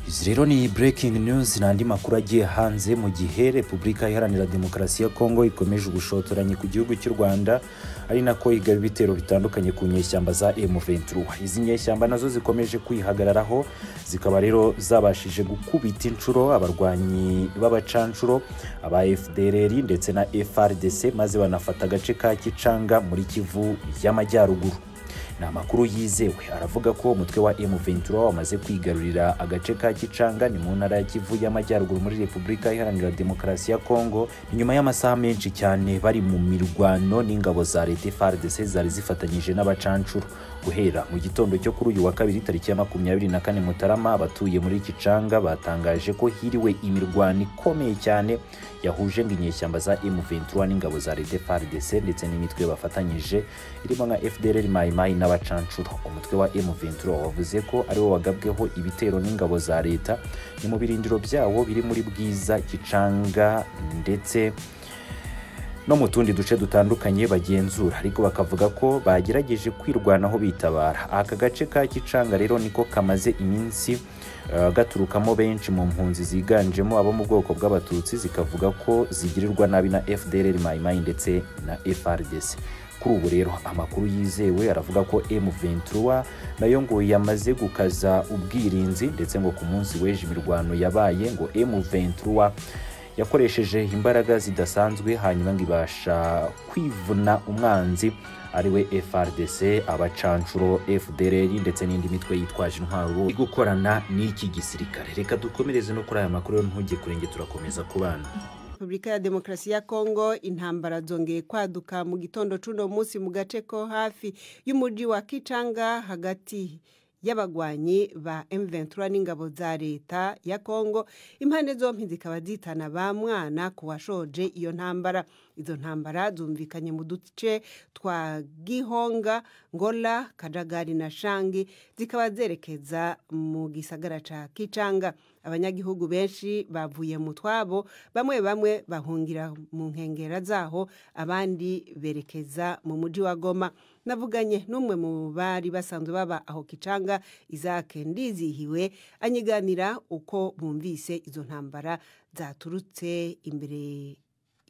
izi rero ni breaking news ni andi makuru agiye hanze mu gihe repubulika iharanira demokarasi ya kongo ikomeje ubushotoranyi ku gihugu cy'u rwanda ari nako igaba ibitero bitandukanye ku nyeshyamba za m23 izi nyeshyamba nazo zikomeje kwihagararaho zikaba rero zabashije gukubita inshuro abarwanyi b'abacanshuro aba fdrr ndetse na frdc maze banafata agace ka kicanga muri kivu y'amajyaruguru ni amakuru yizewe aravuga ko umutwe wa M23 wamaze kwigarurira agace ka Kicanga ni mu ntara ya Kivu y'Amajyaruguru muri Repubulika Iharanira Demokarasi ya Kongo nyuma y'amasaha menshi cyane bari mu mirwano n'ingabo za leta FARDC zari zifatanyije n'abacancuro guhera mu gitondo cyo kuri uyu wa kabiri tariki ya makumyabiri na kane Mutarama abatuye muri Kicanga batangaje ko hiriwe imirwano ikomeye cyane yahuje ngo inyeshyamba za M23 n'ingabo za leta FARDC ndetse n'imitwe bafatanyije irimo nka FDLR Mai Mai n'abacancuro umutwe wa M23 wavuze ko ariwo wagabweho ibitero n'ingabo za leta ni mu birindiro byawo biri muri Bwiza Kicanga ndetse no mu tundi duce dutandukanye bagenzura ariko bakavuga ko bagerageje kwirwanaho bitabara aka gace ka kicanga rero niko kamaze iminsi uh, gaturukamo benshi mu mpunzi ziganjemo abo mu bwoko bw'abatutsi zikavuga ko zigirirwa nabi na fdr mayimayi ndetse na frdc kuri ubu rero amakuru yizewe aravuga ko m23 nayo ngo yamaze gukaza ubwirinzi ndetse ngo ku munsi w'ejo imirwano yabaye ngo m23 yakoresheje imbaraga zidasanzwe hanyuma ngo ibasha kwivuna umwanzi ariwe frdc abacanshuro fdrr ndetse n'indi mitwe yitwaje intwaro gukorana n'iki gisirikare reka dukomereze no kuri aya makuru yo ntujye kurenge turakomeza kubana repubulika ya demokarasi ya kongo intambara zongeye kwaduka mu gitondo cy'uno munsi mu gace ko hafi y'umujyi wa kicanga hagati y'abagwanyi ba M23 n'ingabo za leta ya Kongo impande zombi zikaba zitana ba mwana kuwashoje iyo ntambara izo ntambara zumvikanye mu duce twa Gihonga Ngola Kajagari na Shangi zikaba zerekeza mu gisagara ca Kicanga abanyagihugu benshi bavuye mu twabo bamwe bamwe bahungira mu nkengera zaho abandi berekeza mu mujyi wa goma navuganye n'umwe mu bari basanzwe baba aho kicanga izake ndizihiwe anyiganira uko bumvise izo ntambara zaturutse imbere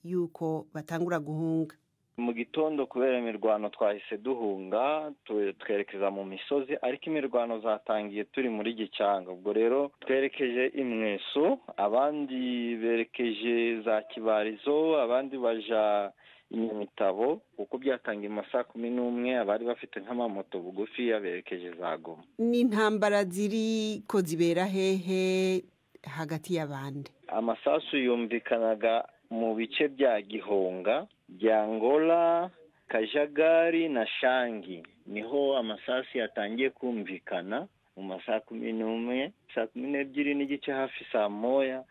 y'uko batangura guhunga mu gitondo kubera imirwano twahise duhunga twerekeza mu misozi ariko imirwano zatangiye turi muri gicanga ubwo rero twerekeje imweso abandi berekeje za kibarizo abandi baja inyamitabo kuko byatangiye mu ma saa kumi n'umwe abari bafite nk'amamoto bugufi yaberekeje za goma ni intambara ziri ko zibera hehe hagati y'abandi amasasu yumvikanaga mu bice bya gihonga byangola kajagari na shangi niho amasasu yatangiye kumvikana mu masaha kumi n'umwe saa kumi n'ebyiri n'igice hafi saa moya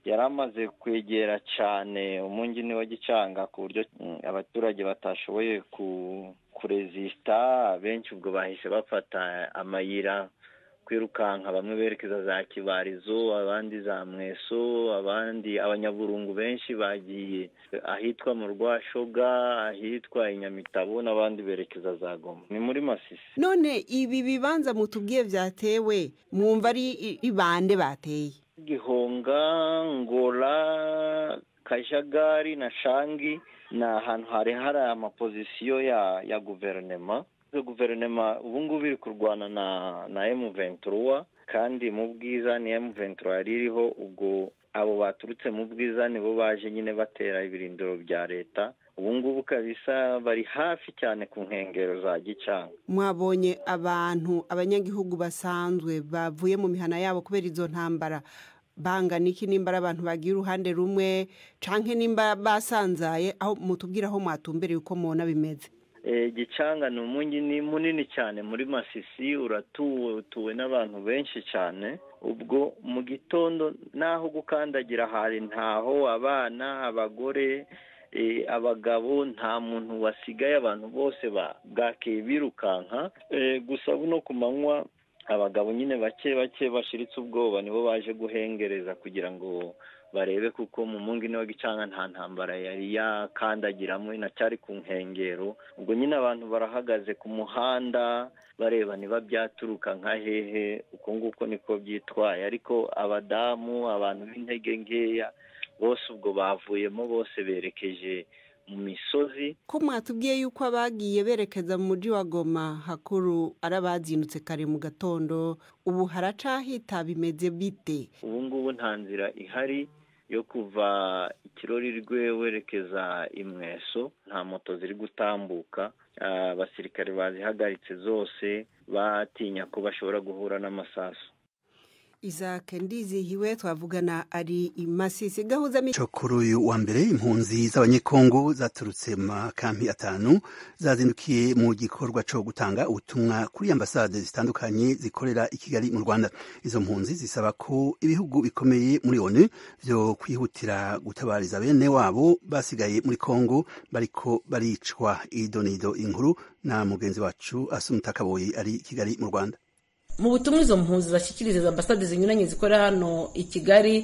yari amaze kwegera cyane umungini wa gicanga ku buryo abaturage batashoboye kurezisita benshi ubwo bahise bafata amayira kwirukanka bamwe berekeza za kibarizo abandi za mweso abandi abanyaburungu benshi bagiye ahitwa mu rwashoga ahitwa inyamitabo n'abandi berekeza za goma ni muri masisi none ibi bibanza mutubwiye byatewe mwumva ari ibande bateye gihonga ngora kajagari na shangi ni ahantu hari hari amapozisiyo ya ya guverinoma guverinoma ubu ngubu iri kurwana na na emu ventura kandi mu bwiza ni emu ventura yari iriho ubwo abo baturutse mu bwiza nibo baje nyine batera ibirindiro bya leta ubu ngubu kabisa bari hafi cyane ku nkengero za gicanga mwabonye abantu abanyagihugu basanzwe bavuye mu mihana yabo kubera izo ntambara bangana iki nimba ari abantu bagira uruhande rumwe canke nimba basanzaye aho mutubwira aho mwatumbereye uko mubona bimeze gicanga ni umujyi ni munini cyane muri masisi uratuwe utuwe n'abantu benshi cyane ubwo mu gitondo n'aho gukandagira hari ntaho abana abagore abagabo nta muntu wasigaye abantu bose bwakeye birukanka gusa buno ku manywa abagabo nyine bake bake bashiritse ubwoba nibo baje guhengereza kugira ngo barebe kuko mu mungini wa gicanga nta ntambara yari yakandagiramo inacyari ku nkengero ubwo nyine abantu barahagaze ku muhanda bareba niba byaturuka nka hehe uko nguko niko byitwaye ariko abadamu abantu b'intege nkeya bose ubwo bavuyemo bose berekeje mu misozi ko mwatubwiye yuko abagiye berekeza mu mujyi wa goma hakuru ari abazindutse kare mu gatondo ubu haracahita bimeze bite ubu ngubu nta nzira ihari yo kuva ikirori rwe werekeza imweso nta moto ziri gutambuka abasirikare bazihagaritse zose batinya ko bashobora guhura n'amasasu isake ndizihiwe twavugana ari imasisi gahuza cyo kuri uyu wa mbere impunzi z'abanyekongo zaturutse mu makampi atanu zazindukiye mu gikorwa cyo gutanga ubutumwa kuri ambasade zitandukanye zikorera i kigali mu rwanda izo mpunzi zisaba ko ibihugu bikomeye muri onu byo kwihutira gutabariza bene wabo basigaye muri kongo bariko baricwa idonido inkuru na mugenzi wacu asumutakaboye ari i kigali mu rwanda mu butumwa izo mpunzi zashikiriza ambasade zinyuranye zikora hano i kigali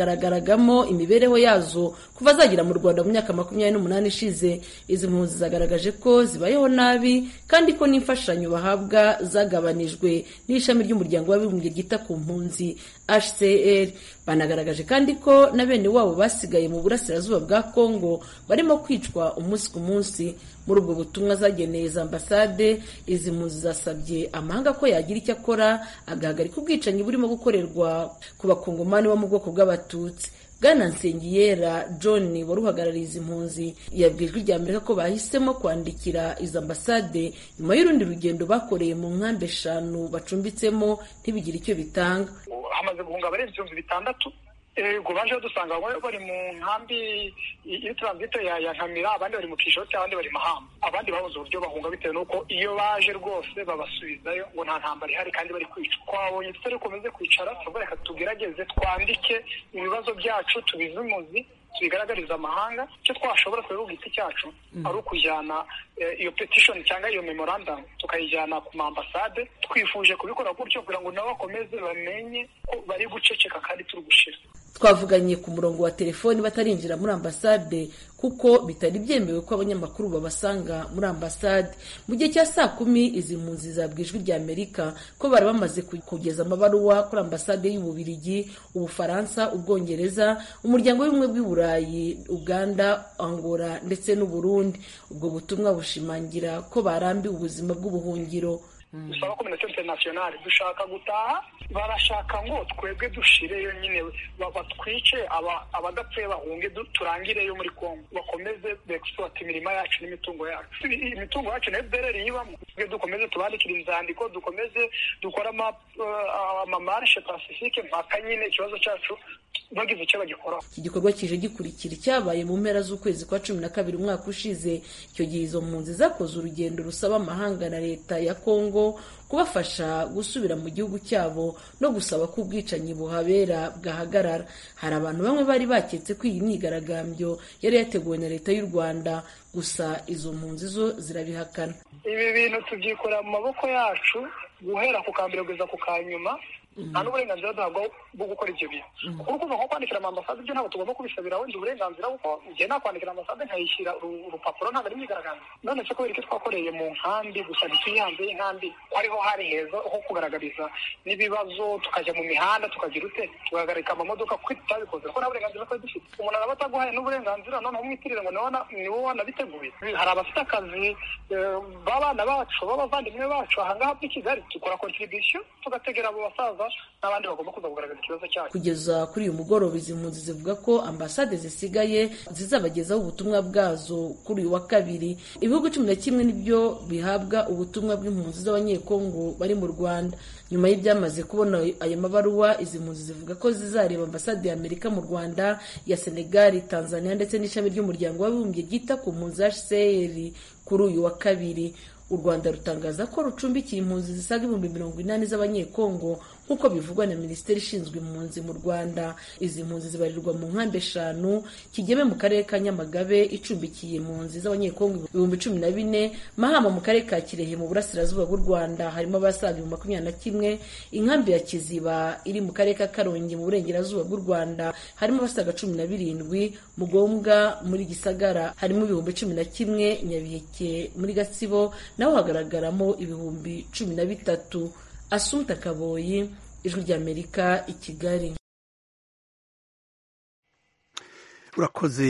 bwagaragaragamo imibereho yazo kuva zagera mu rwanda mu myaka makumyabiri n'umunani ishize izi mpunzi zagaragaje ko zibayeho nabi kandi ko n'imfashanyo bahabwa zagabanijwe n'ishami ry'umuryango w'abibumbye ryita ku mpunzi hcr banagaragaje kandi ko na bene wabo basigaye mu burasirazuba bwa kongo barimo kwicwa umunsi ku munsi muri ubwo butumwa zageneye za ambasade izi mpunzi zasabye amahanga ko yagira icyo akora agahagarika ubwicanyi burimo gukorerwa ku bakongomani bo mu bwoko bw'abatutsi bwana nsengiyera john wari uhagarariye izi mpunzi yabwirijwe rya amerika ko bahisemo kwandikira izo ambasade nyuma y'urundi rugendo bakoreye mu nkambi eshanu bacumbitsemo ntibigire icyo bitanga hamaze guhunga abarenze ibihumbi bitandatu ubwo baje badusanga bari mu nkambi iyo turansite ya nkamira abandi bari mu kishoti abandi bari mahamba abandi babuze uburyo bahunga bitewe n'uko iyo baje rwose babasubizayo ngo nta ntambara ihari kandi bari kwica twabonye tutari komeze kwicara tuvuga reka tugerageze twandike ibibazo byacu tubizimuzi tubigaragariza amahanga icyo twashobora kureba ku giti cyacu ari ukujyana iyo petishoni cyangwa iyo memorandamu tukayijyana ku mambasade twifuje kubikora gutyo kugira ngo nabo bakomeze bamenye ko bari guceceka kandi turi gushira twavuganye ku murongo wa telefoni batarinjira muri ambasade kuko bitari byemewe ko abanyamakuru babasanga muri ambasade mu gihe cya saa kumi izi mpunzi zabwiye ijwi rya amerika ko bari bamaze kugeza amabaruwa kuri ambasade y'ububirigi ubufaransa ubwongereza umuryango w'ubumwe bw'i burayi uganda angola ndetse n'uburundi ubwo butumwa bushimangira ko barambiwe ubuzima bw'ubuhungiro dusaba kominite interinasiyonari dushaka gutaha barashaka ngo twebwe dushireyo nyine batwice abadapfuye bahunge turangireyo muri kongo bakomeze begisiwate imirima yacu n'imitungo yacu imitungo yacu nayo bereri ibamo twe dukomeze tubandikire inzandiko dukomeze dukore amamarishe pasifike mpaka nyine ikibazo cyacu bagize icyo bagikoraho iki gikorwa kije gikurikira icyabaye mu mpera z'ukwezi kwa cumi na kabiri umwaka ushize icyo gihe izo mpunzi zakoze urugendo rusaba amahanga na leta ya kongo kubafasha gusubira mu gihugu cyabo no gusaba ko ubwicanyi buhabera bwahagarara hari abantu bamwe bari baketse ko iyi myigaragambyo yari yateguwe na leta y'u rwanda gusa izo mpunzi zo zirabihakana ibi bintu tubyikorera mu maboko yacu guhera ku kambere kugeza ku ka nyuma nta n'uburenganzira duhabwa bwo gukora ibyo bintu kuko ukuvuga nko kwandikira amambasade ibyo ntabwo tugomba kubisabira wenda uburenganzira kuko igihe nta kwandikira amambasade nkayishyira urupapuro ntabwo ari myigaragambyo none se kubera icyo twakoreye mu nkambi gusa ntituyihanze y'inkambi ko ariho hari heza ho kugaragariza n'ibibazo tukajya mu mihanda tukagira ute tugahagarika amamodoka kuko tutabikoze kuko nta burenganzira twari dufite umuntu araba ataguhaye n'uburenganzira noneho umwitirire ngo ni wowe wanabiteguye hari abafite akazi b'abana bacu b'abavandimwe bacu aha ngaha muri kigali dukora kontribisiyo tugategera abo basaza n'abandi bagomba kuza kugaragaza ikibazo cyabo kugeza kuri uyu mugoroba izi mpunzi zivuga ko ambasade zisigaye zizabagezaho ubutumwa bwazo kuri uyu wa kabiri ibihugu cumi na kimwe nibyo bihabwa ubutumwa bw'impunzi z'abanyekongo bari mu rwanda nyuma y'ibyamaze kubona ayo mabaruwa izi mpunzi zivuga ko zizareba ambasade ya amerika mu rwanda ya senegali tanzania ndetse n'ishami ry'umuryango w'abibumbye ryita ku mpunzi hcr kuri uyu wa kabiri u rwanda rutangaza ko rucumbikiye impunzi zisaga ibihumbi mirongo inani z'abanyekongo nk'uko bivugwa na minisiteri ishinzwe impunzi mu rwanda izi mpunzi zibarirwa mu nkambi eshanu kigeme mu karere ka nyamagabe icumbikiye impunzi z'abanyekongo ibihumbi cumi na bine mahama mu karere ka kirehe mu burasirazuba bw'u rwanda harimo abasaga ibihumbi makumyabiri na kimwe inkambi ya kiziba iri mu karere ka karongi mu burengerazuba bw'u rwanda harimo abasaga cumi na birindwi mugombwa muri gisagara harimo ibihumbi cumi na kimwe nyabiheke muri gatsibo naho hagaragaramo ibihumbi cumi na bitatu asumta kaboyi ijwi ry'amerika i kigali urakoze